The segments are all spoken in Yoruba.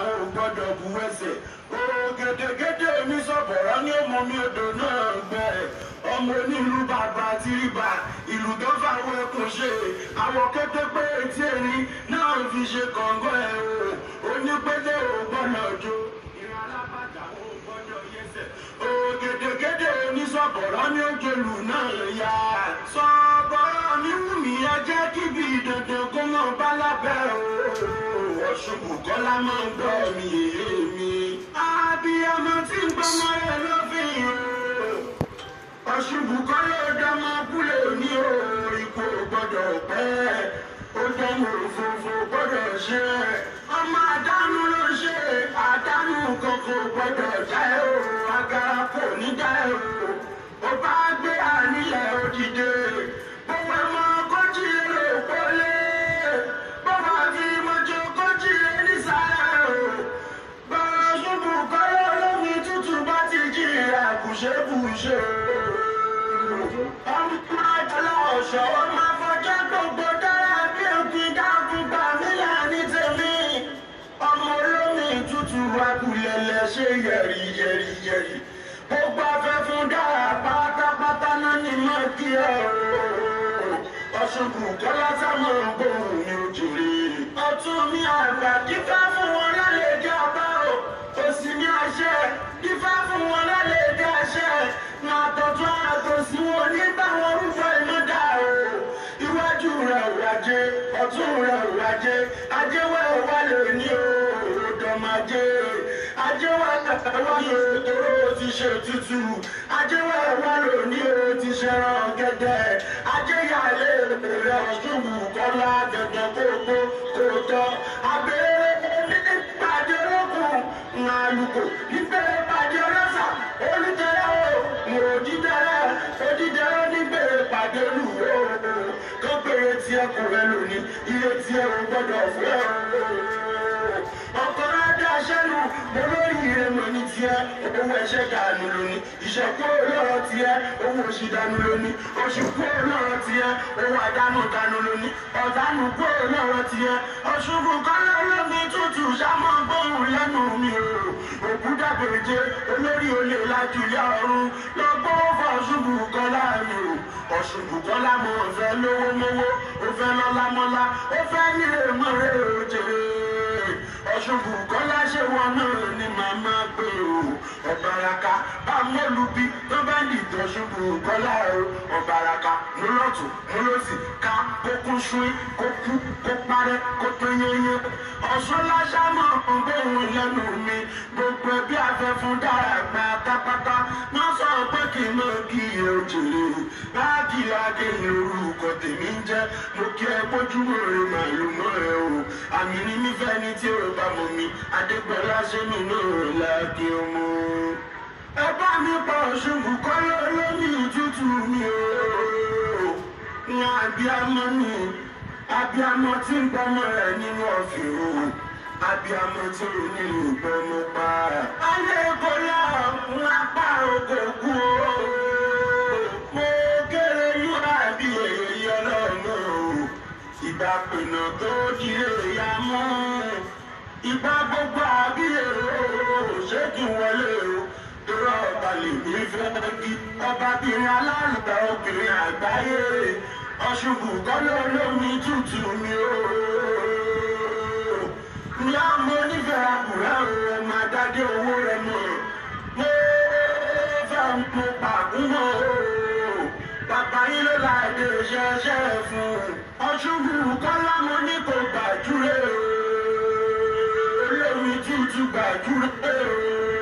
àwọn ò gbọ́dọ̀ bu ẹsẹ̀ ó gèdègèdè oníṣọ̀bọ̀rọ̀ ní ọmọ mi odò náà gbẹ ọmọ onílù bàbá tìrìbà ìlú tó fàwọn ẹkùn ṣe àwọn kété pé etí ẹni náà fi ṣe kọ̀ǹgọ́ ẹ̀ o onípẹ́lẹ́ ò gbọ́dọ̀ jó ìran alábàjá ò gbọ́dọ̀ yẹsẹ̀ ó gèdègèdè oníṣọ̀bọ̀rọ̀ ní òjòlù náà yá sọ̀bọ̀rọ̀ mi wù mí ẹ jẹ́ kíbi dandan kó mọ̀ bá lábẹ́ o ọ̀ṣun kọ́lá máa ń gbọ́ mi èmi abiyamọ tí ń gbọmọ rẹ lọ́fìn o ọ̀ṣùbù kọ́ ló dánmọ́ kúlẹ̀ òní o ipò gbọ́dọ̀ pẹ́ ó dánwò òfófó gbọ́dọ̀ ṣe ọmọ àdánù ló ṣe àdánù kankan gbọ́dọ̀ já ẹ o agara kò ní já ẹ o ó bá gbé àníyàn òdìdè gbogbo ọmọ kọ́jì lè pọ́lé bọ́bá fi mọ́jọ kọ́jì lè nísàlẹ̀ o bọ́lá ṣubú kọ́lọ́ lómi tútù bá ti jí àkùṣebùṣe ọmọ àjọlá ọ̀ṣọ́ ọmọ afọjá gbogbo dára bí òkè dákun gbà mílà ní tèmi ọmọ olómi tútù akulẹ̀lẹ̀ ṣe yẹ̀rì yẹ̀rì yẹ̀rì gbogbo afẹ́fún dára pátápátá náà ní mọ́ kí ọ̀rọ̀ ọ̀ṣùnkù kọ́lá sámọ̀ gbòòrùn ní òjòrè ọtún mi àgbà dífá fún wọn lálejò ọba o òsì ní àṣẹ dífá fún wọn lálejò àṣẹ máa tọ́jú àtòsí wọn nígbà wọn rúfọ ìmọ̀dá o iwájú rẹ̀ ò wájé ọ̀tún rẹ̀ ò wájé ajéwẹ̀ ò wá lè ní o òdòmàjé ajéwẹ̀ wá lè tóró ti ṣe tútù ajéwẹ̀ wá lè ní o ti ṣẹran gẹ́gẹ́ ajéyàlé rẹ̀ ọ̀ṣunwù kọ́lá gẹ́gẹ́ kókó kótó abẹ́rẹ́ nípàdé olókùn ńlálùkò níbẹ̀rẹ̀ pàdé ọlọ́sà olùtẹ̀rẹ̀ o òdìdẹ̀rẹ̀ òdìdẹ̀rẹ̀ níbẹ̀rẹ̀ pàdé olùwẹ̀ o kọ́pẹ̀rẹ̀ tiẹ̀ kò rẹ̀ lónìí iye tiẹ̀ ò gbọ́dọ̀ fẹ́ o ọkọ̀ adé aṣẹ́nu olórí ìrẹ̀mọ̀ ní tiẹ̀ owó ẹ̀ṣẹ̀ dànù lónìí ìṣẹ̀kú olóró tiẹ̀ owó oṣù dànù lónìí oṣù kú olóró tiẹ̀ owó àdánù dànù lónìí ọ̀dánù kú olóró tiẹ̀ ọ̀ṣùnkù kọ́lá olómi tútù sámọ́ gbóhùn lẹ́nu mi o òkú dàbèjé olórí olè lájúlẹ̀ ọ̀run lọ́gbọ́n fọ̀ṣùnkù kọ́lá mi o ọ̀ṣùnkù kọ́lá mo fẹ́ lówó mówó ó fẹ́ lọ́lá mọ́lá ó fẹ́ nílé mọ́rẹ́ òjèrè ọ̀ṣùnkù kọ́lá ṣe wọn náà ni màmá pé o ọ̀bàràkà bá mọ́lùbí tó bá ní ìtọ́ṣùnkù kọ́lá o ọ̀bàràkà mú lọ́tún mú lọ́sì ká kó kún ṣúí kó kú kó parẹ́ kó tó yẹnyẹn ọ̀ṣun láṣámọ̀ ọ̀gbọ́n lẹ́nu mi gbogbo ẹbí afẹ́fún dára pátápátá wọ́n sọ pé kí n mọ kí òjèrè báàgì lágé lórúkọ tèmi ń jẹ́ mo kí ẹ bójúmọ́ rẹ màlúù mọ́ ẹ o àmì ní mi fẹ́ ní tí o bá mọ̀ mi adégbọ́lá ṣe mi náà láàkì ọmọ. ẹ bá mi pa òṣùwù kọ́ lómi tútù mi o ní abiyamọ mi abiyamọ tí ń gbọmọ rẹ nínú ọ̀fìn o abiyamọ tí ò ní ìgbọmọ pa. alẹ́ kò lọ ń apá oko kú o mo kéré yúrà bí èyí ọlọ́run o ìgbà pinnu tó di èyà mọ́ ìgbà gbogbo àbí èrò ṣé kí n wọlé o torí ọba lè ní fẹ́ kí ọbabìnrin alálùbá obìnrin àgbáyé ọ̀ṣùnkù kọ́lọ́ lómi tútù mi o. Ìyá mo nífẹ̀ẹ́ àkùrẹ́ o, ẹ máa dádé owó rẹ mọ̀. Mo fẹ́ mo pàkúmọ̀ o. Bàbá yín ló la èdè ṣẹṣẹ fún. Ọ̀ṣùnkù kọ́lá mo ní kò gbàdúrà o. Olómi tútù gbàdúrà o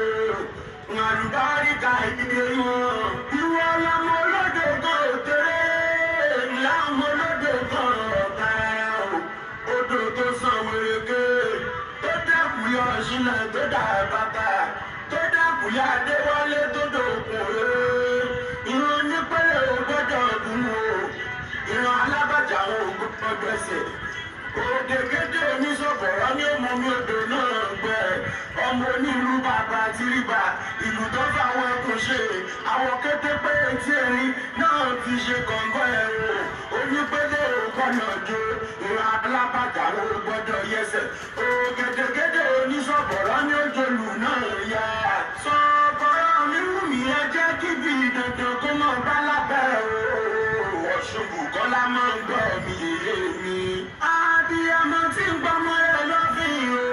àlùbáríkà ìdílé wọn. Ìwọ lọmọ olódò kan ò tẹ́lẹ̀, láwọn olódò kan ọ̀gá o. Odò tó san wèrèké, tó dẹ́kun yọ sílẹ̀ tó dà bàbà, tó dẹ́kun yá Adéwálé tó dòkun rẹ̀. Ìran nípẹ́lẹ̀ ò gbọ́dọ̀ dùn o, ìran alábàjá ò gbọ́dọ̀ ẹsẹ̀. Òdèkédé oníṣòfòrò ní ọmọ mi odò náà gbẹ. Ọmọ onílù bàbá tìrìbà, ìlú tó fáwọn ẹkùn ṣe. Àwọn kété pé etí erin náà fi ṣe kọ̀ǹgọ́ ẹ̀rọ. Onípele òkọ̀nà jo, ìran alábàjá ò gbọ́dọ̀ yẹsẹ̀. Ògèdèkédé oníṣòfòrò bọ́ọ̀lù náà yá. sọ̀kọ̀rọ̀ mi wù mí ẹ jẹ́ kí bí dandan kó mọ̀ bá lábẹ́ o. ọ̀ṣun bùkọ́lá máa ń gbọ́ mi yé mi. abiyamọ tí ń gbọ́mọ rẹ̀ lọ́fìn o.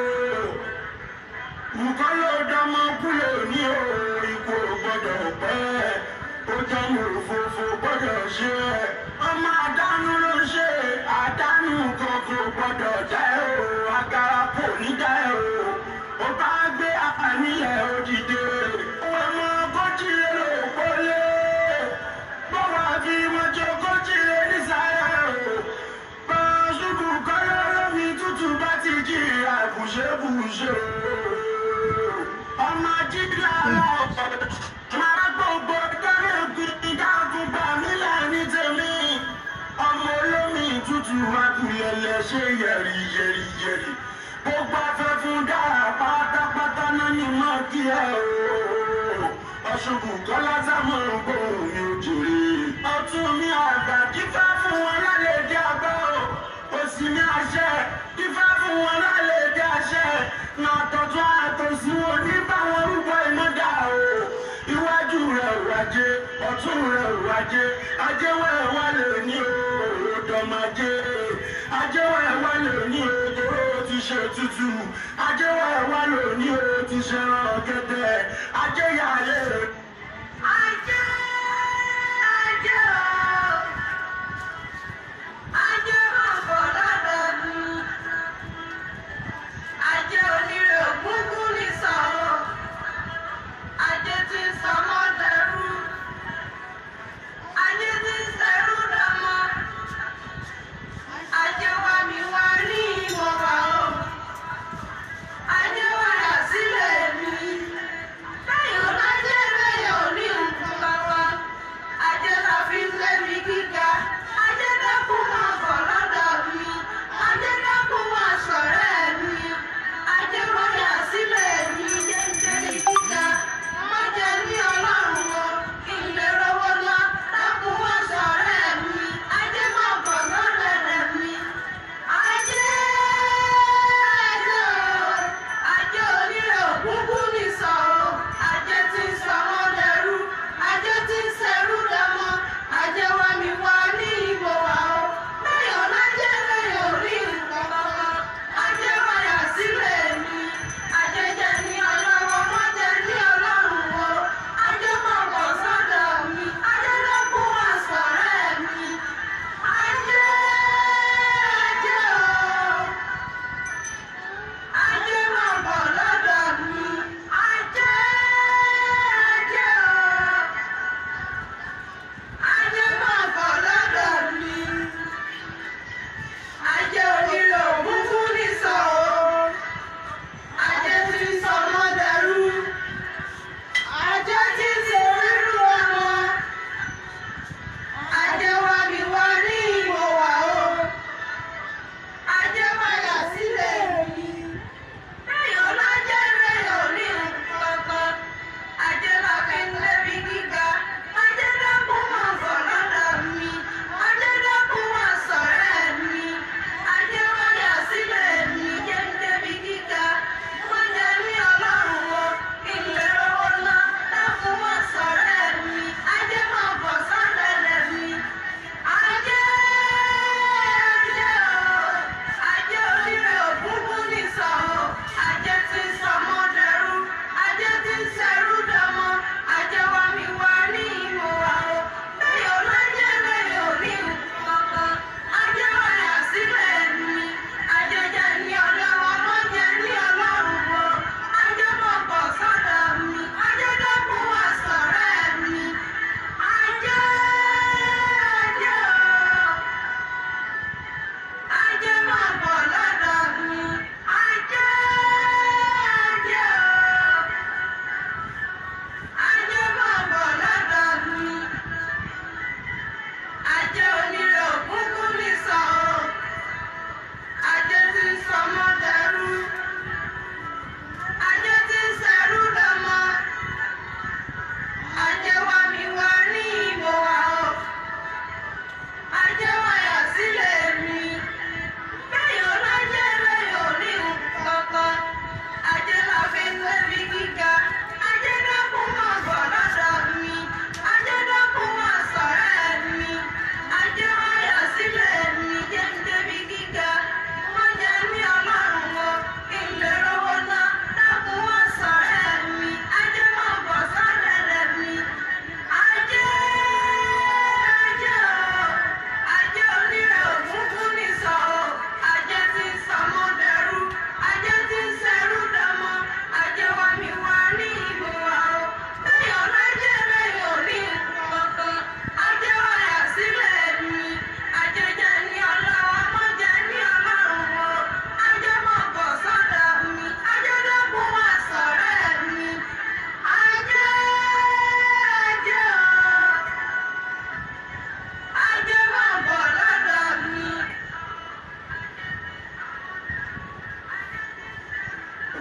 nǹkan ló dánmọ́ kúlò ní o. ikú ò gbọ́dọ̀ pẹ́. ó jẹ́ mo fòfò gbọ́dọ̀ ṣe. ọmọ àdánù ló ń ṣe. àdánù kan kò gbọ́dọ̀ jẹ́ o. agara kò ní jẹ́ o. ó bá gbé àníyàn òdìdè. ọmọ ogójì ló pọ́lé. bọ́wọ́ fi mọ́jọ ogójì lé nísàlẹ̀ o. bá a ṣubú kọ́lọ́ lómi tútù bá ti jí àbùṣebùṣe o. ọmọ jíjà lọ́wọ́ máa gbogbo dáná gbìyànjú dáàbò gbà mí lẹ́ni tèmi. ọmọ olómi tútù akùyẹlẹ ṣe yẹ̀rì yẹ̀rì yẹ̀rì. gbogbo afẹ́fún dára pátápátá náà ni mo kí ẹ o. ọ̀ṣùnkù kọ́lá sámọ̀ gbòòrùn mi ò jèrè. ọtún mi àgbà kífá fún wọn lálẹ́ dé àgbà o. òsì mi àṣẹ kífá fún wọn lálẹ́ dé àṣẹ. nà tọ̀tún àtòsí wọn ní báwọn rúbọ ìmọ̀dá o. iwájú rẹ̀ wájé ọ̀tún rẹ̀ wájé ajẹ́wọ̀ ẹ̀ wá lè ní o. dọ̀màjé ajẹ́wọ̀ ẹ̀ wá lè ní o. tóró ti ṣe tútù ajẹ́wọ̀ ẹ̀ wá lè ní o. ti ṣe ràn gẹ́gẹ́ ajẹ́yàlẹ́ rẹ̀. Ajé, ajé o, ajé máa bọ̀ lọ́dọọdún. Ajé onírè ògúngún ní sọ̀rọ̀. Ajé tí ń sọmọ́ dẹrú. Ajé tí ń sẹ́rú dọmọ. Ajé wa mi wá ní ìwọ̀n wa o. Ajé wa rà sílẹ̀ mi. Bẹ́ẹ̀ ò lájẹ́ bẹ́ẹ̀ ò ní nǹkan bá wa.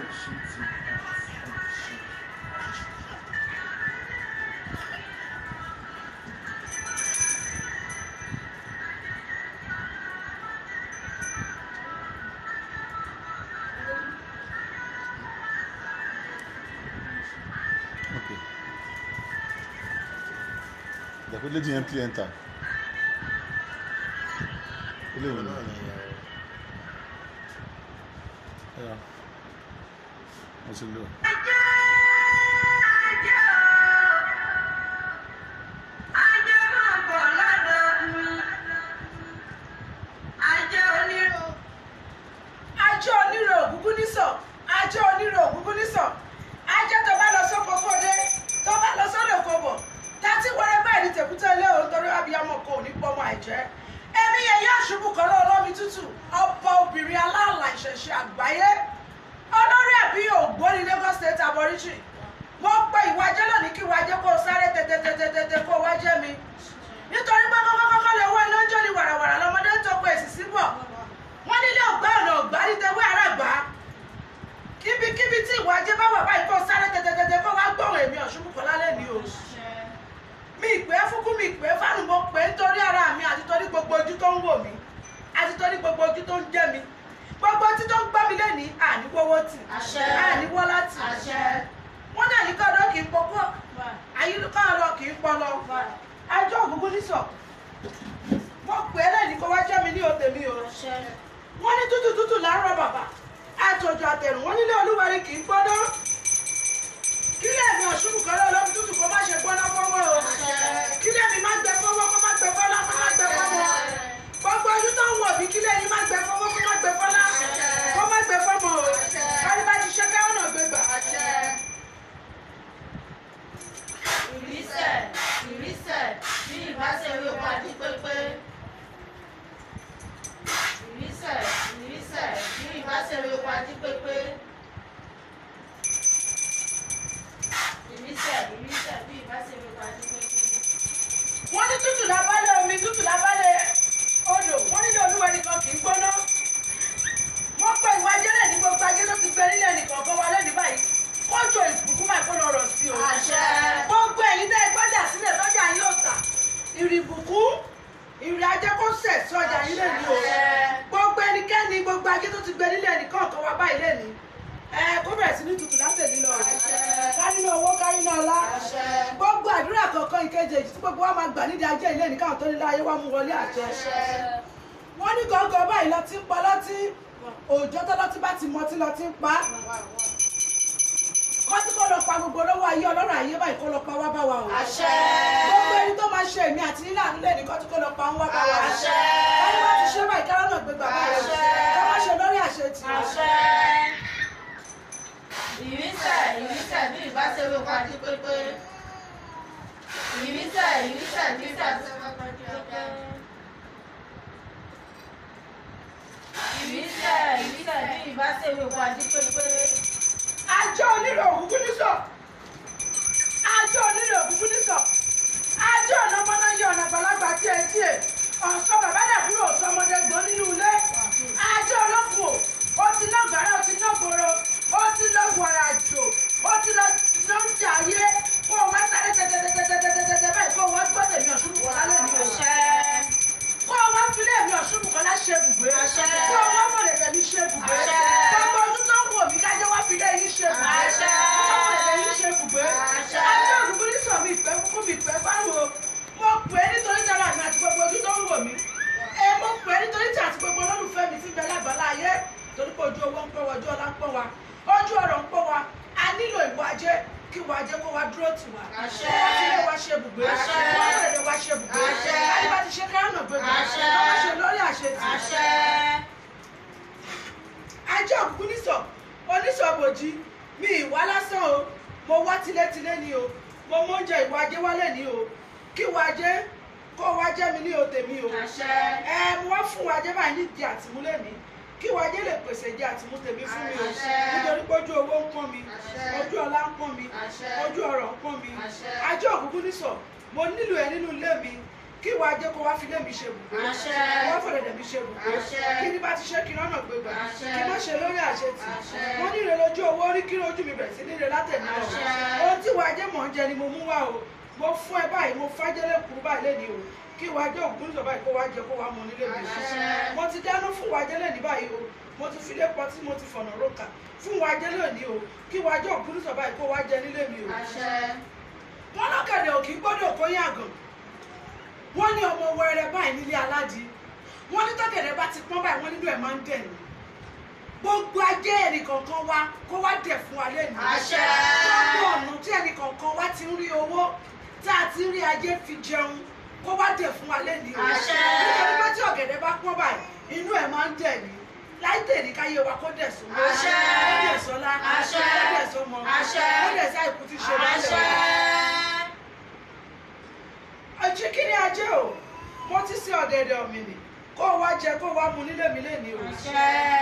Okay. Ìjàpá lady yẹn play enter. Ilé ìwé náà ni ẹ̀yà. Mo ti lò. ajé onírò ògúngún nísọ ajé onírò ògúngún nísọ ajé tó bá lọ sóko kóde tó bá lọ sódò kó bọ tàti wọlé báyìí ní tèkútẹ ilé òun torí abiyamọ kò ní pọmọ àìjẹ èmi yẹn yóò ṣubú kan náà lọ́mi tútù ọba obìnrin aláàlà ìṣẹ̀ṣẹ̀ àgbáyé olórí ẹ̀bí ògbóni Lagos State aborigine mo pe ìwájẹ́ lónìí kí ìwájẹ́ kó o sáré tètètètè kó o wájẹ́ mi nítorí pé kọ́kọ́kọ́ lè wọ iná ń jó ní wàràwàrà lọ́mọdé ń tọpọ èsì síbọ̀ wọ́n nílé ọ̀gbá ọ̀nà ọ̀gbá ní tẹwé àràgbá kíbikíbi tí ìwà ajé bá wà báyìí kó sáré tẹtẹtẹtẹ kó wá gbọ́rọ̀ èmi ọ̀ṣunbùkọ́ lálẹ́ ni o mi ìpè fúnkú mi ìpè fánù mo pè nítorí ara mi àti torí gbogbo ojú tó ń wò mí àti torí gbogbo ojú tó ń jẹ́ mi gbogbo ojú tó ń gbọ́ mi lẹ́ni àníwọ́wọ́ tì Àṣẹ. àníwọ́ láti Àṣẹ. wọ́n náà ní kọ́ọ̀dọ́ kì í pọ́kọ́ àyíká ọ̀rọ̀ kì í pọ́ lọ ajọ́ ògúngún nísọ̀ mo pè é lẹ́ni kó wá jẹ́ mi ní òtè mi o wọ́n ní tútù tútù láàárọ̀ bàbá àtòjò àtẹ̀rùn wọ́n nílé olúwarí kì í gbọ́dọ̀ kílẹ̀ mi ọ̀ṣunù kan lọ́wọ́ lọ́wọ́ tútù kó má ṣe gbọ́dọ̀ fọwọ́ o kílẹ̀ mi má gbẹ fọwọ́ kó má gbẹ fọlá kó má gbẹ fọmọ gbogbo ojú tó ń wọ̀ bí kílẹ̀ yìí má gbẹ fọwọ́ kó má gbẹ fọlá kó má gbẹ fọmọ o kárí bá ti ṣe káwọn náà gbé gbà. ìrísẹ̀ ìrísẹ̀ bí ìbáṣẹ̀wé wa di pépé. ìrísẹ̀ ìrísẹ̀ bí ìbáṣẹ̀wé wa di pépé. ìrísẹ̀ ìrísẹ̀ bí ìbáṣẹ̀wé wa di pépé. wọ́n ní tútù lábálẹ̀ omi tútù lábálẹ̀ odò wọ́n nílé olúwa nìkan kì í gbóná wọ́n pẹ́ ìwà ajẹ́lẹ̀ ní gbogbo ajé tó ti gbé nílẹ̀ nìkan kan wá lẹ́nu báyìí kójò ìbùkún máa kó lọ rọ̀ sí o Àṣẹ. gbogbo ẹ̀yin tẹ́ ẹ gbọ́dọ̀ sílẹ̀ lọ́jà yóò tà ìrìbùkún ìrìn ajé kó sẹ̀ sí ọjà yín lè ní o Àṣẹ. gbogbo ẹnikẹ́ni gbogbo ajé tó ti gbé nílẹ̀ nìkan kan wá báyìí lè ní ẹ kó bẹ̀rẹ̀ sí ní tutù látẹ̀lí lọ kárí náà owó kárí náà ọlá Àṣẹ. gbogbo àdúrà kọ̀ọ̀kan ìkejì èjì tí gbogbo wa máa gbà nídìí ajé ilé nìkan tó nílé ayé wa mú wọlé àjẹ wọ́n ní gọ́gọ́ báyìí lọ ti ń pa lọ́tí òòjọ́ tó lọ́tí bá ti mọtí lọ ti ń pa kọ́tí kó lọ pa gbogbo lọ́wọ́ ayé ọlọ́run ayé báyìí kó lọ pa wá bá wa o Àṣẹ. gbogbo ẹni tó máa ṣe èmi àti nílà nílé ní kọ́tí kó lọ pa ń wá bá wa o Àṣẹ. káyọ̀ wá ti ṣe báyìí káyọ̀ náà gbé gbàgbá rẹ̀ Àṣẹ. ká má ṣe lórí àṣetì Àṣẹ. ìrísẹ̀ ìrísẹ̀ bí ìbáṣẹ̀wé wa di pépé. ìrísẹ̀ ìrísẹ̀ bí ìbáṣẹ̀wé wa di pépé. ìrísẹ̀ ìrísẹ̀ bí ìbáṣẹ̀wé wa di pépé. àjọ onílò òkùnkùn nísọ àjọ onílò òkùnkùn nísọ àjọ ọ̀nà mọ́náyé ọ̀nà àgbàlagbà tiẹ̀ tiẹ̀ ọ̀sán bàbá dàbúrò ọ̀sọ́mọdé gbọ́n nínú ilé àjọ ọlọ́kùn ó ti ná gbàrà ó ti ná gbòòrò ó ti lọ wàrà àjò ó ti lọ lọ́jà ayé kó o wá sáré tẹ́tẹ́tẹ́tẹ́tẹ́tẹ́ báyìí kó o wá gbọ́ tèmi ọ̀ṣun bùkọ́lá lẹ́nu Àṣẹ. kó o wá filé mi ọ̀ṣun bùkọ́lá ṣe bùgbé Àṣẹ. kó o wá fọ̀lẹ̀lẹ̀ mi ṣe bùgbé Àṣẹ. gbogbo ọdún tó ń wò mí kájọ́ wá filé yín ṣe bùgbé Àṣẹ. kó o fọ̀lẹ̀lẹ̀ yín ṣe bùgbé Àṣẹ. ajé òkùnkùn ní sọ mi ìpẹ́ kúkú mi ìpẹ́ báwo mo pè é nítorí jara mi àti gbogbo ojú tó ń wò mí ẹ mo pè é nítorí tí àti gbogbo olólùfẹ́ mi ti bẹ lágbàlá ayé torí pé ojú owó ń pọ̀ wá ojú ọlá ń pọ̀ wá ojú ọ̀rọ̀ ń pọ̀ wá a nílò ìwà ajé kí ìwà ajé kó wá dúró tì wá Àṣẹ. kó wá sílé wá ṣe bùgbé Àṣẹ. kó wá fẹ̀lẹ̀ wá ṣe bùgbé Àṣẹ. àyíká ti ṣe kárànà gbé gbà Àṣẹ. kó wá ṣe lórí àṣetì Àṣẹ. ajé òkùnkùn nísọ oníṣọ̀bòjì mi ìwá lásán o mo wá tilétilé ni o mo mọ oúnjẹ ìwà ajé wálé ni o kí ìwà ajé kó wá jẹ́ mi ní òde mi o Àṣẹ. ẹ mo wá fún ìwà ajé báyìí nídìí àtìmúlẹ̀ mi kí ìwà ajé lè pèsè ìdí àtìmú tèmi fún mi o Àṣẹ. nítorí pé ojú owó ń pọ́n mi Àṣẹ. ojú ọlá ń pọ́n mi Àṣẹ. ojú ọrọ̀ ń pọ́n mi Àṣẹ. ajé òkùnkùn nísọ mo nílò ẹ nínú ilé mi kí ìwà ajé kó wá fi lé mi ṣe bùgbé Àṣẹ. kó wá fọ̀dẹ̀dẹ̀ mi ṣe bùgbé Àṣẹ. kí ni bá ti ṣe kí lọ́nà gbégbá Àṣẹ. kí má ṣe lórí àṣetì Àṣẹ. wọ́n ní ìrẹ̀lẹ̀ ojú owó orí kí ojú mi bẹ̀rẹ̀ sí nílé látẹ̀mí lọ Àṣẹ. ohun tí wàá jẹ́ mọ̀ ń jẹ ni mo mú wá o mo fún ẹ báyìí mo fájẹ́lẹ̀ kúrú báyìí lẹ́ni o kí wàá jẹ́ ògùn sọ báyìí kó wàá jẹ kó wàá mọ nílé mi Àṣẹ. mo ti dáná fún wàá jẹ́lẹ̀ ní báyìí o mo ti fi lé pọtí mo ti fọ̀nà rókà fún wàá jẹ́lẹ̀ ní o kí wàá jẹ́ ògùn sọ báyìí kó wàá jẹ nílé mi o àṣẹ wọn lọ́kẹ̀dẹ̀ òkì gbọ́dọ̀ kó yàgàn wọ́n ní ọmọ wẹrẹ báyìí nílé aládìí wọ́n ní tọ́kẹ̀dẹ̀ bá ti pọ́n báyìí wọ́n nínú ẹ̀ máa ń dẹ̀ ní gbogbo ajé ẹnìkọ̀ọ̀kan wa kó wá dẹ̀ fún wa lẹ́nu Àṣẹ. gbogbo ọ̀nà tí ẹnìkọ̀ọ̀kan wa ti ń rí owó tá a ti ń rí ajé fi jẹun kó wá dẹ̀ fún wa lẹ́nu Àṣẹ. nítorí pé tí ọ̀gẹ̀dẹ̀ bá pọ́n báyìí inú ẹ̀ máa ń dẹ̀ ní láì tèrí káyé wa kó dẹ̀ sówó Àṣẹ. kó dẹ̀ sọ́lá Àṣẹ. kó dẹ̀ sọ́mọ Àṣẹ. kó dẹ̀ sáìkú ti ṣe bá àṣẹ àjíkíní ajé o mo ti ṣe ọ̀dẹ̀dẹ̀ ọ̀mìnì kó o wá jẹ kó o wá mu nílé mi léni o Àṣẹ.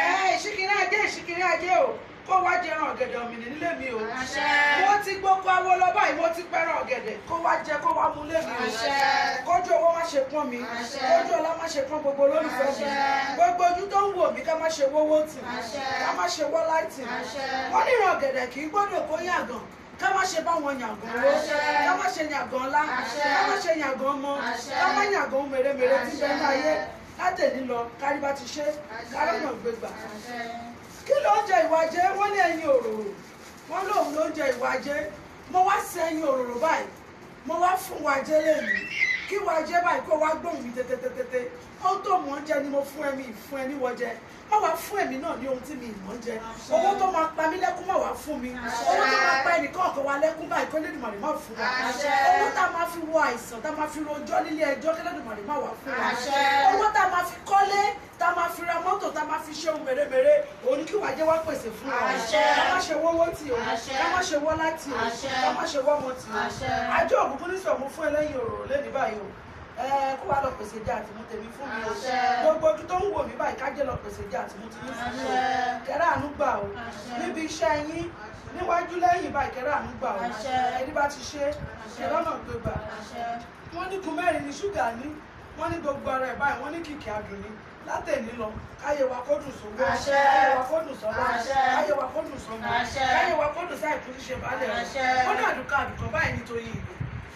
ẹ ìṣíkíní ajé ìṣíkíní ajé o kó o wá jẹ ẹran ọ̀gẹ̀dẹ̀ ọ̀mìnì nílé mi o Àṣẹ. mo ti gboko awo lọ báyìí mo ti pẹ́ràn ọ̀gẹ̀dẹ̀ kó o wá jẹ kó o wá mu lé mi o Àṣẹ. kójú owó má ṣe pọ́n mi Àṣẹ. kójú ọlá má ṣe pọ́n gbogbo olólùfẹ́ mi Àṣẹ. gbogbo ojú tó ń wò mí ká má ṣe wówó tì Àṣẹ. ká má ṣe wọ́ láìtì Àṣẹ. wọ́n ní ìran ọ̀gẹ̀dẹ̀ kì í gbọ́dọ̀ kó yàgàn ká má ṣe bá wọn yàgàn owó Àṣẹ. ká má ṣe yàgàn ọlá Àṣẹ. ká má ṣe yàgàn ọmọ Àṣẹ. ká má yàgàn mèremère tí bẹ́ẹ̀ ní ayé Àṣẹ. látẹ̀lí lọ kárí bá ti ṣe Àṣẹ. kárọ̀nà gbégbà àṣẹ kí ló ń jẹ ìwà jẹ wọ́n ní ẹyin òróró wọ́n lóun ló ń jẹ ìwà jẹ mo wá sí ẹyin òróró báyìí mo wá fún wa jẹ lẹ́nu kí wa jẹ báyìí kó wá gbóhùn mi tètètètè ó tó mọ̀ ń jẹ ni mo fún ẹ mi fún ẹ níwọ̀ jẹ má wàá fún ẹ̀mí náà ní ohun tí mi ìmọ̀ ń jẹ owó tó máa pa mí lẹ́kún má wàá fún mi owó tó máa pa ẹnìkan ọ̀kan wa lẹ́kún báyìí kó lẹ́dùnmọ̀rì má fún wa Àṣẹ. owó tá a máa fi wọ àìsàn tá a máa fi rojọ́ nílé ẹjọ́ kí lẹ́dùnmọ̀rì má wàá fún wa Àṣẹ. owó tá a máa fi kọ́lé tá a máa fi ra mọ́tò tá a máa fi ṣe ohun mèremère òun ni kí wàá jẹ́ wá pèsè fún wa Àṣẹ. ká má ṣe wọ́wọ́ tì o Àṣẹ. ká má ṣe wọ́lá tì o Àṣẹ. ká má ṣe wọ́mọ tì o Àṣẹ. àjọ òkùnkùn ní sọ̀mù fún ẹlẹ́yin òróró lẹ́ni báyìí o ẹ kó wàá lọ pèsè jẹ àtìmú tèmi fún mi o Àṣẹ. gbogbo ojú tó ń wò mí báyìí ká jẹ́ lọ pèsè jẹ àtìmú tèmi fún mi o Àṣẹ. kẹrẹ àánú gbà o Àṣẹ. níbi iṣẹ́ yín níwájú lẹ́yìn báyìí kẹrẹ àánú gbà o Àṣẹ. ẹni bá ti ṣe kẹrẹ ọ̀nà gbé gbà àṣẹ wọ́n ní kun mẹ́rin ní ṣúgà ní wọ́n ní gbogbo ara ẹ̀ báyìí wọ́n ní kìkì adùn ní látẹ̀ní lọ káyé wa kó dùn sówó Àṣẹ. káyé wa kó dùn sọ́wọ́ Àṣẹ. káyé wa kó dùn sọ́mọ Àṣẹ. káyé wa kó dùn sáì kú ṣíṣe balẹ̀ Àṣẹ. wọ́n ní àdùkọ àdùkọ báyìí nítorí ìlú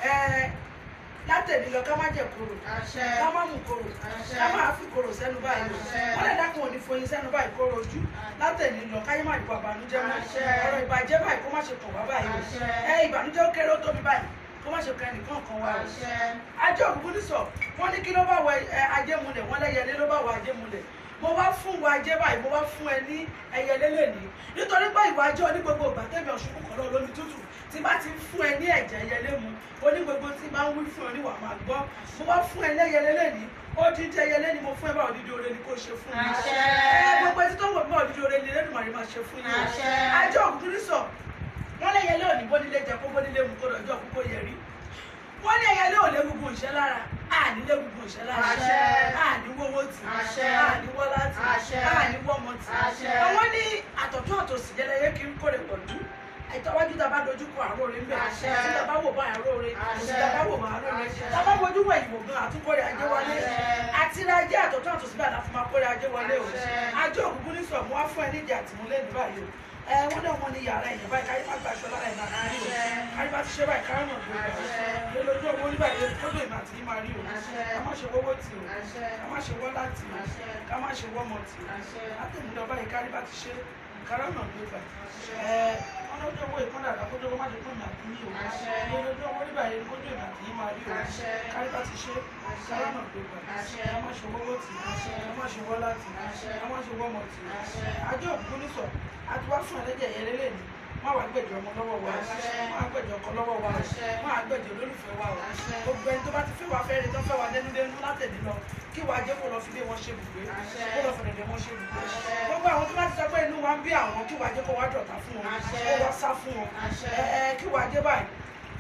ẹ látẹ̀ní lọ ká má jẹ koro àṣẹ ká má mú koro Àṣẹ. ká má fi koro sẹ́nu báyìí lọ Àṣẹ. wọ́n lè dákun òní foyin sẹ́nu báyìí kóró ojú látẹ̀ní lọ káyé má dìbò àbànújẹ́ mọ́ Àṣẹ. ọ̀rọ̀ ìbàjẹ́ báyìí kó má ṣe kàn wá báyìí o Àṣẹ. ẹ ìbànújẹ́ ó kéré ó tóbi báyìí kó má ṣe kàn ẹnìkan kan wá o àṣẹ ajé òkùnkùn ní sọ wọn ní kí ló bá wọ ẹ ajé mulẹ̀ wọn lẹ́yẹlé ló bá wọ ajé mulẹ̀ mo wá fún wa ajé báyìí mo wá fún ẹ ní ẹyẹlé lẹni nítorí pé ìwà ajé oní gbogbo ìgbà tẹmí ọṣùn kọkàn náà lómi tútù tí bá ti fún ẹ ní ẹ̀jẹ̀ ẹyẹlé mu oní gbogbo tí bá ń wí fún ẹ níwà máa gbọ́ mo wá fún ẹ lẹ́yẹlé lẹni odidi ẹyẹlé ni mo fún ẹ bá odidi oore ni kò ṣe fún mi Àṣẹ. ẹ gbogbo ẹtí tó ń wò bí odidi oore ni lẹ́dùnmarè máa ṣe fún yín o. Àṣẹ. ajé òkùnkùn ní sọ wọn lẹ́yẹlé òní bónílé jẹ kó bónílé mu kó lọ́jọ́ kó kó yẹrí wọ́n ní ẹyẹ lóò légungun ìṣẹ́ lára àní légungun ìṣẹ́ lára Àṣẹ. àní wọ́wọ́ tì Àṣẹ. àní wọ́lá tì Àṣẹ. àní wọ́mọ tì Àṣẹ. àwọn ní àtọ̀tún àtòsí jẹlẹyẹ kí n kórè pọ̀lú àìtọ́wájú tá a bá dojú kọ àárò rẹ ńbẹ Àṣẹ. tí tá a bá wò bá àárò rẹ Àṣẹ. tí tá a bá wò bá àárò rẹ Àṣẹ. tá a bá wojú wẹ̀ ìwò gan àtúnkórè ajé wọlé Àṣẹ. àti ra ajé àtọ̀tún àtòsí bá àlàfo máa kórè ajé wọlé o Àṣẹ. ajé òkùnkùn ní sọ̀mù wá fún ẹ níjà àtìmúlẹ̀ ní báyìí o ẹ wọ́n náà wọ́n ní yàrá ẹ̀yìn báyìí káyé má gbàṣọ lára ẹ̀ náà rí o Àṣẹ. káyé bá ti ṣe báyìí káyé náà gbé Àṣẹ. o lójú owó nígbà yẹn kódò ìmọ̀ àti yín máa rí o Àṣẹ. ká má ṣe wọ́wọ́ tì o àṣẹ ká má ṣe wọ́lá tì o Àṣẹ. ká má ṣe wọ́mọ tì o àṣẹ látẹ̀mílọ báyìí kárí bá ti ṣe kárọ̀ náà gbé gbà ẹ wọn lójú owó ìpọ́n dàda kójú owó má ṣe fún mi àti yín o Àṣẹ. lójú owó nígbà yẹn kójú ìmọ̀ àti yín máa rí o Àṣẹ. kárí bá ti ṣe Àṣẹ. kárọ̀ náà gbé gbà Àṣẹ. ká má ṣe wọ́wọ́ tì o Àṣẹ. ká má ṣe wọ́lá tì o Àṣẹ. ká má ṣe wọ́mọ tì o Àṣẹ. ajé òkú ní sọ àti wá fún ẹlẹ́jẹ̀ yẹn lélẹ̀ ni wọ́n wá gbẹ̀jọ ọmọ lọ́wọ́ wa Àṣẹ. wọ́n á gbẹ̀jọ ọkọ lọ́wọ́ wa Àṣẹ. wọ́n á gbẹ̀jọ olólùfẹ́ wa o Àṣẹ. gbogbo ẹni tó bá ti fẹ́ wa fẹ́ rí tó fẹ́ wa dénúdénú látẹ̀lé lọ kí wàá jẹ́ kó lọ fi lé wọn ṣe bùgbé Àṣẹ. kó lọ fẹ̀rẹ̀dẹ̀ wọn ṣe bùgbé Àṣẹ. gbogbo àwọn tó bá ti sọ pé inú wa ń bí àwọn kí wàá jẹ́ kó wá dọ̀tá fún wọn Àṣẹ. kó wá sá fún wọn Àṣẹ. ẹ ẹ kí wàá jẹ́ báyìí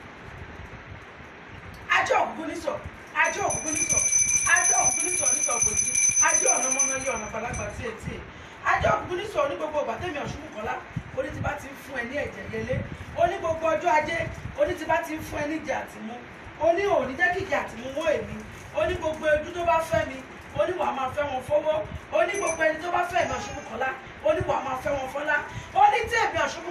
ajé òkùnkùn ní sọ ajé òkùnkùn ní sọ ajé òkùnkùn ní sọ ní sọ kò sí ajé ọ̀nà mọ́nà yé ọ̀nà balagba tí etí ẹ̀ ajé òkùnkùn ní sọ ní gbogbo ọgbà tẹ̀mí ọ̀ṣun kọ́lá oní ti bá ti ń fún ẹ ní ẹ̀jẹ̀ yẹlé oní gbogbo ọjọ́ ajé oní ti bá ti ń fún ẹ ní ìjà àtìmú oní òní jẹ́ kìkì àtìmú wọ́ èmi oní gbogbo ojú tó bá fẹ́ mi oní wàá máa fẹ́ wọn fọwọ́ oní gbogbo ẹni tó bá fẹ́ mi ọ̀ṣun kọ́lá oní wàá máa fẹ́ wọn fọlá oní tí èmi ọ̀ṣun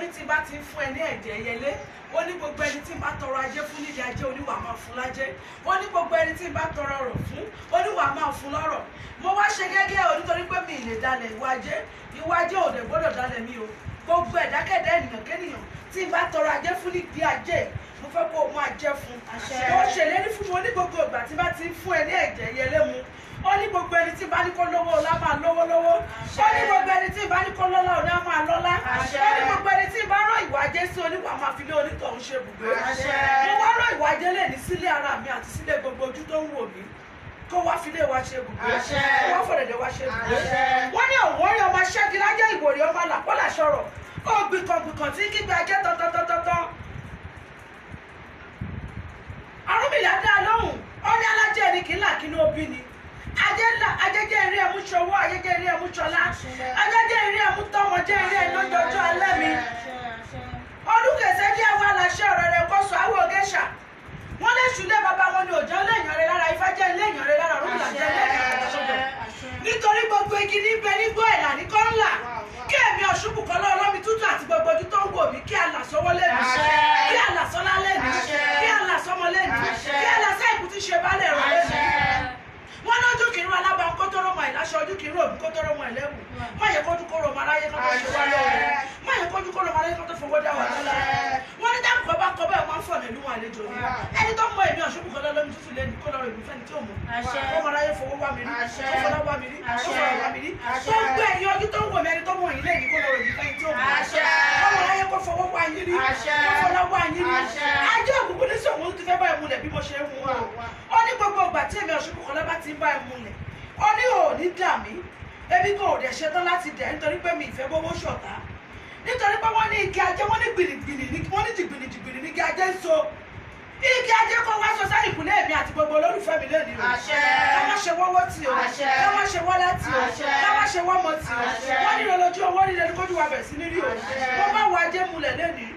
ní tí bá ti ń fún ẹ ní ẹ̀jẹ̀ ẹyẹlé ó ní gbogbo ẹni tí ń bá tọrọ ajé fún nídìí ajé oníwà máa fún lájé ó ní gbogbo ẹni tí ń bá tọrọ ọrọ̀ fún oníwà máa fún lọ́rọ̀ mo wá ṣe gẹ́gẹ́ o nítorí pé mi ì lè dalẹ̀ ìwà ajé ìwà ajé ò dẹ̀ gbọ́dọ̀ dalẹ̀ mi o gbogbo ẹ̀dákẹ́dẹ́ ènìyàn kéèyàn tí ń bá tọrọ ajé fún nídìí ajé mo fẹ́ kó o máa jẹ́ fún Àṣẹ. mo ṣèlérí fún mo ní gbogbo ìgbà tí bá ti ń fún ẹ ní ẹ̀jẹ̀ ẹyẹlé mu ó ní gbogbo ẹni tí bá ní kó lówó ọlá máa lówó lówó ó ní gbogbo ẹni tí bá ní kó lọ́lá ọ̀nà máa lọ́lá Àṣẹ. ó ní gbogbo ẹni tí bá rán ìwà ajé sí oníwà máa fi lé onítọ̀hún ṣe bùgbé Àṣẹ. mo wá rán ìwà ajé lè ní sílé ara mi àti sílé gbogbo ojú tó ń wò mí kó wá fi lé wa ṣe bùgbé Àṣẹ. kó wá fọ̀dẹ̀dẹ̀ wa ṣe bùgbé Àṣẹ. wọ́n ní òun orí ọmọ ṣẹ́gi lájẹ́ ìwòrì ọmọ làpọ́là sọ̀rọ̀ ó gbìkàngbìkàn tí kígbe ajé tọ́tọ́tọ́tọ́ Ọ̀rúnmìlà dá a lóhùn ó ní alájẹ ni kì í là kí ní obì ni ajé ńlá ajẹjẹ eré ẹmú ṣọwọ ajẹjẹ eré ẹmú ṣọlá ajẹjẹ eré ẹmú tọmọ jẹ eré ẹ lójoojó alẹ́ mi ọdún kẹsẹ jẹ àwọn aláṣẹ ọ̀rọ̀ rẹ̀ kó sọ àwọn ògèṣà wọn lè ṣùlẹ bàbá wọn ni òjò lẹ́yìn rẹ̀ lára ifá jẹ lẹ́yìn rẹ̀ lára Ọ̀rúnmìlà jẹ lẹ́yìn rẹ̀ lọ́sọ̀dọ̀ nítorí gbogbo igi níbẹ̀ nígbó ẹ̀là ní kọ́ńlà kí èmi ọ̀ṣùnkù kan lọ́wọ́ lọ́mi tútù àti gbogbo ojú tó ń wò mí kí àlàsọ́wọ́ lẹ́nu Àṣẹ. kí àlàsọ́lá lẹ́nu Àṣẹ. kí àlàsọ́mọ lẹ́nu Àṣẹ. kí àlàsẹ́ ìkú ti ṣe bálẹ̀ rẹ̀ lẹ́nu wọn lójú kìí rún alábàá kótóró mọ ìláṣọ ojú kìí rún òbí kótóró mọ ìlẹ́wù má yẹ kójú kóró ọmọ aráyé kan tó ṣe wá lóore má yẹ kójú kóró ọmọ aráyé kan tó fowó dá wà lọ́la wọn ní dáàbò bá kọ bẹ́ẹ̀ wọ́n ń fọ̀ nílùú àlejò ni ẹni tó mọ èmi ọ̀ṣun kọ́ lọ́lọ́mi tútù lẹ́nu kó lọ́rọ̀ èmi fẹ́ni tí ò mọ̀ Àṣẹ. ọmọ aráyé fowó wá mi rí Àṣẹ. ó fọlá wá mi rí ó Àṣẹ. fọlá wá mi rí Àṣẹ. tó gbé ẹ̀yin ojú tó ń wò mí ẹni tó mọ̀ yín lẹ́yìn kó lọ́rọ̀ èmi fẹ́ni tí ò mọ̀ Àṣẹ. ọmọ aráyé kó fọwọ́ wá yín rí Àṣẹ. kó fọlá wá yín rí Àṣẹ. ajé òkùnkùn ní sọ̀wọ́n ti fẹ́ báyìí múlẹ̀ bí mo ṣe ń mú o ó ní gbogbo ìgbà tí èmi ọ̀ṣun kọ́lá bá ti ń báyìí múlẹ̀ ó ní ò ní dà mí ebi kò dẹ̀ ṣetán láti dẹ̀ nítorí pé mi ìfẹ́ gbowó ṣọ̀tá nítorí pé wọ́n ní igi ajé wọ́n ní gbìnìgbìnì ní wọ́n ní jìgbìnì jìgbìnì ní igi ajé ń so igi ajé kó wá sọ sáyìn ìkúlẹ̀ èmi àti gbogbo olólùfẹ́ mi lónìí o Àṣẹ. ká má ṣe wọ́wọ́ tì o Àṣẹ. ká má ṣe wọ́lá tì o Àṣẹ. ká má ṣe wọ́mọ tì o Àṣẹ. wọ́n nílò lójú owó nílò ní kójú wa bẹ̀ sí ní rí o Àṣẹ. wọ́n bá wọ ajé mulẹ̀ lónìí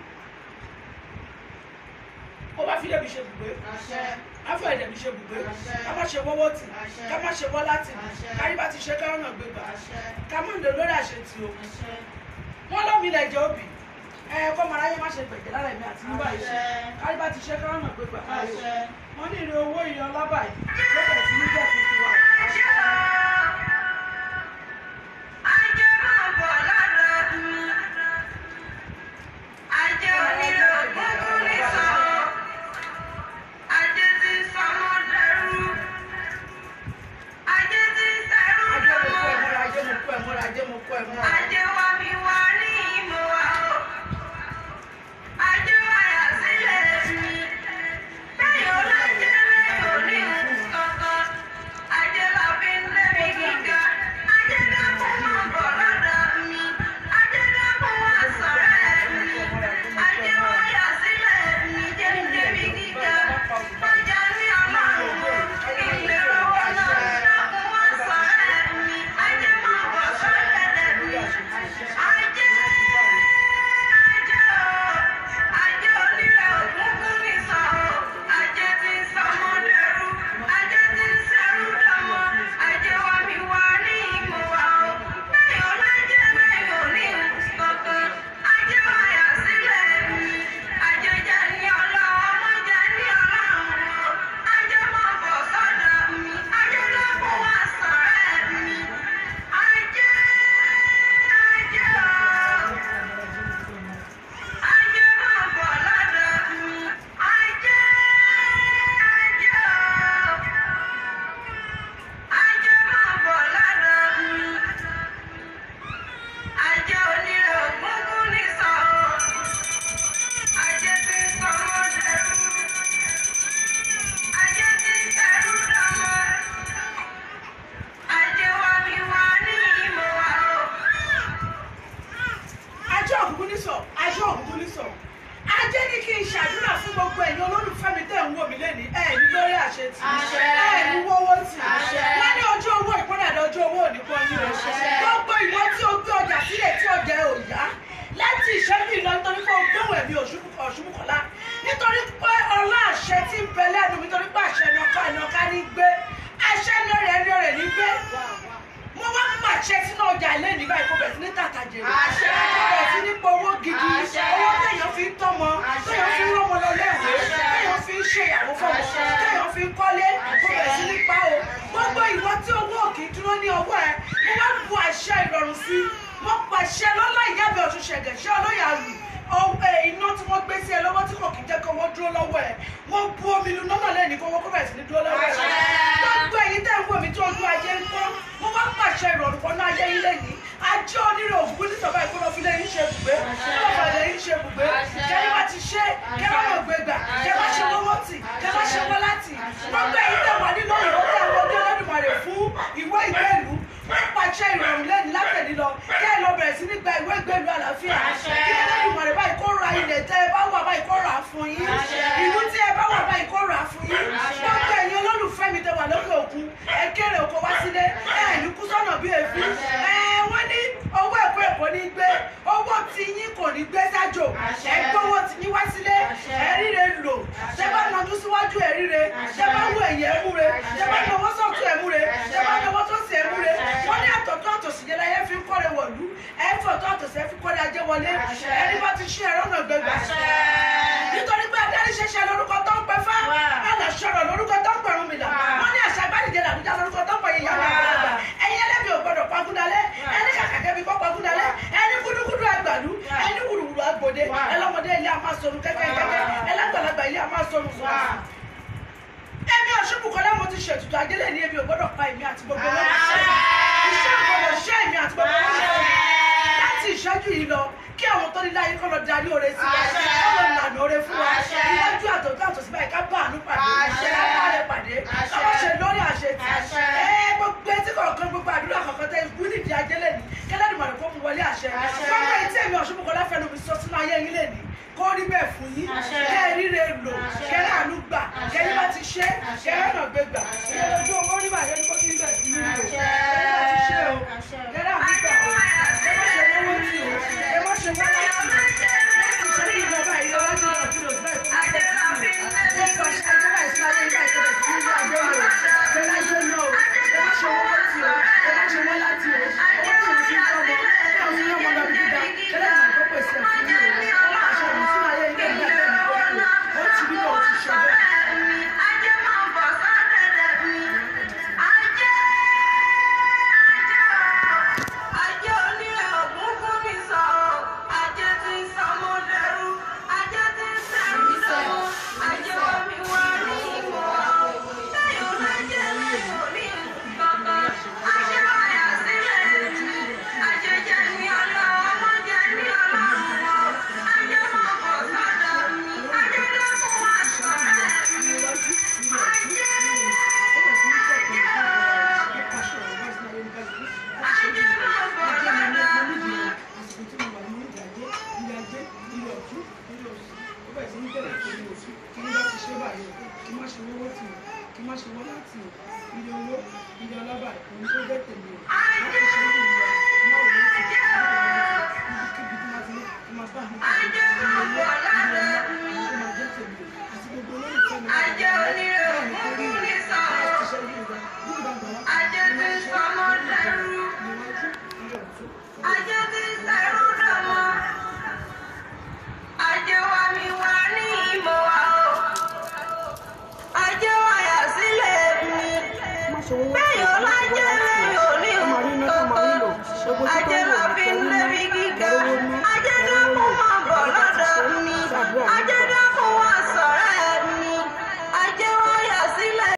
ó bá fi lébi ṣe bùgbé afọ ẹ̀dẹ̀ mi ṣe bùgbé Àṣẹ. ká má ṣe wọ́wọ́ tì Àṣẹ. ká má ṣe wọ́lá tì Àṣẹ. kárí bá ti ṣe káwọn náà gbé gbà ká má ń lò lórí àṣetì o wọ́n lómi ilẹ̀ jẹ́ òbí ẹ kọ́ mọ aráyé má ṣe gbẹ̀jẹ̀ lára ẹ̀mí àti nígbà yìí Àṣẹ. kárí bá ti ṣe káwọn náà gbé gbà kárí o wọ́n ní ìrè owó ìyẹn ọlọ́bà yìí ló bẹ̀rẹ̀ sí ní jẹ́ tuntun wa ajé mo kọ́ ẹ̀ mọ́ra ajé mo kọ́ ẹ̀ mọ́ra ajé mo kọ́ ẹ̀ mọ́ra. ajé òkùnkùn ní sọ ajé òkùnkùn ní sọ ajé ní kí n ṣàdúrà fún gbogbo ẹ̀yin olólùfẹ́ mi tẹ̀ ń wò mí lẹ́ni ẹ̀ ní lórí àṣetì Àṣẹ. ẹ̀ ní wọ́wọ́ tì Àṣẹ. wọ́n ní ojú owó ìpínlẹ̀ ojú owó òníkọ́ yín o Àṣẹ. gbogbo ìwọ tí o gbé ọjà sílẹ̀ tí ọjà ẹ̀ ò yá láti ìṣẹ́jú ìlọ nítorí pé o gbóhùn ẹ̀mí ọ̀ṣunmùkọ́lá nítorí pé ọlá àṣẹ tí ń bẹ lẹ́nu mi nítorí pé àṣẹ ẹnọká ẹnọká ní gbé àṣẹ lórí ẹni rẹ̀ ní gbé mo wá pàṣẹ sínú ọjà ilé nígbà ìkó bẹ̀rẹ̀ sí ní tàtàjèrè Àṣẹ. kó bẹ̀rẹ̀ sí ní powó gidi Àṣẹ. ní ọwọ́ ẹ mo wá bu àṣẹ ìrọ̀rùn sí mo pàṣẹ lọ́lá ìyábẹ̀ ọ̀tún ṣẹ̀gẹ̀ ṣé ọlọ́yà lù ọwọ́ iná tí wọ́n gbé sí ẹ lọ́wọ́ tí kò kí jẹ́ kó wọ́n dúró lọ́wọ́ ẹ mo bu omi lu nọ́nà lẹ́ni kó wọ́n kó bẹ̀rẹ̀ sí ní dúró lọ́wọ́ ẹ gbogbo ẹ̀yin tẹ́ ń wò mí tí ojú ajé ń pọ́n mo wá pàṣẹ ìrọ̀rùn kan náà ayé yín lẹ́ni ajé onírè òkú ní sọ̀bá ìkọ́nà fi lẹ́yìn ṣe bùgbé ọlọ́pàá lẹ́yìn ṣe bùgbé kẹ́yìn bá ti ṣe kẹ́ bá mọ̀ gbé gbà kẹ́ bá ṣe wọ́wọ́ tì kẹ́ bá ṣe wọ́n láti gbogbo ẹ̀yin tẹ́ wà nínú ìrọ̀ tẹ́ wọ́n dé lọ́dúnmọ̀rẹ̀ fún ìwé ìgbẹ́lú wọ́n pàṣẹ ìrọ̀rùn lẹ́ni látẹ̀lí lọ kẹ́ ẹ lọ bẹ̀rẹ̀ sí ní gba ìwé ìgbẹ́lú àlàáfíà kí ẹlẹ́dùnmọ̀rẹ̀ báyìí kó ra ilẹ̀ tẹ́ ẹ bá wà báyìí kó rà á fún yín ìlú tí ẹ bá wà báyìí kó rà á fún yín gbogbo ẹ̀yin olólùfẹ́ mi tẹ́ wà lókè òkun ẹ kéré oko wá sílé ẹ ní kú sọ́nà bí èéfín ẹ wọ́n ní owó ẹ̀kọ́ ẹ̀kọ́ ní gbé owó tí yín kò ní gbé sájò ẹ gbówó tí yín wá sílé ẹ ríre lò tẹ bá nàdú síwájú ẹ ríre tẹ bá wọ ẹ̀yẹ ẹ múre tẹ bá nàwọ́ sọ̀tún ẹ múre tẹ bá nàwọ́ sọ̀sì ẹ múre wọ́n ní àtọ̀tọ̀ àtòsí yẹn láyé fi ń kọ́re wọ̀lú ẹ fọ̀tọ̀ àtòsí ẹ fi kọ́re ajé wọlé ẹni bá ti ṣí ẹ̀rọ náà gbẹgbẹ nítorí pé adarí ṣẹṣẹ lórúkọ tó ń pẹ fá alàṣọrọ lórúkọ tó ń pẹrun mi là wọ́n ní àṣà àgbàdìjẹ làbújá lórúkọ tó ń pẹ yíyá àgbàlagbà ẹ̀yin ẹlẹ́bi ò gbọdọ̀ pagúdalẹ̀ ẹni kàkàkẹ́ bí kọ́ pagúdalẹ̀ ẹni gúdúgúdú àgbàlú ẹni wùrùwùrù àgbòde ẹlọ́mọdé ilé a máa sọnù kẹ́kẹ́kẹ́kẹ́ ẹlẹ́gbàlagbà ilé a máa sọnù fún wa. Èmi Ọ̀ṣunbùkọ́lá mo ti ṣètùtù àjẹlẹ̀ ní ebi ò gbọ́dọ̀ pa èmi àti gbogbo wọn. Iṣẹ́ ògbọ́dọ̀ ṣẹ́ èmi àti gbogbo wọn. Láti ìṣẹ́jú yìí lọ, kí àwọn tó ní láyé kọ́ lọ darí oore sí wa. Kọ́ lọ lànà oore fún wa. Iwájú àtọ̀tọ̀ àtọ̀sí báyìí ká bá àánú pàdé. Ká bá rẹ̀ pàdé. Ká bá ṣe lórí àṣetì. Ẹ gbogbo etí kọ̀ọ̀kan gbogbo àdúrà kọ̀ọ̀kan tẹ ikú nídìí ajé lẹ́ni. Kẹ́lẹ́dùn kó mu wọlé àṣẹ. Gbogbo etí èmi Ọ̀ṣunbùkọ́lá fẹnu mi sọ sínú ayé yín lẹ́ni kó rí bẹ́ẹ̀ fún yín kẹ́ ẹ ríre lò kẹ́ ẹ àánú gbà kẹ́ ẹ bá ti ṣe kẹ́ ẹ rànà gbé gbà kẹ́ ẹ lójú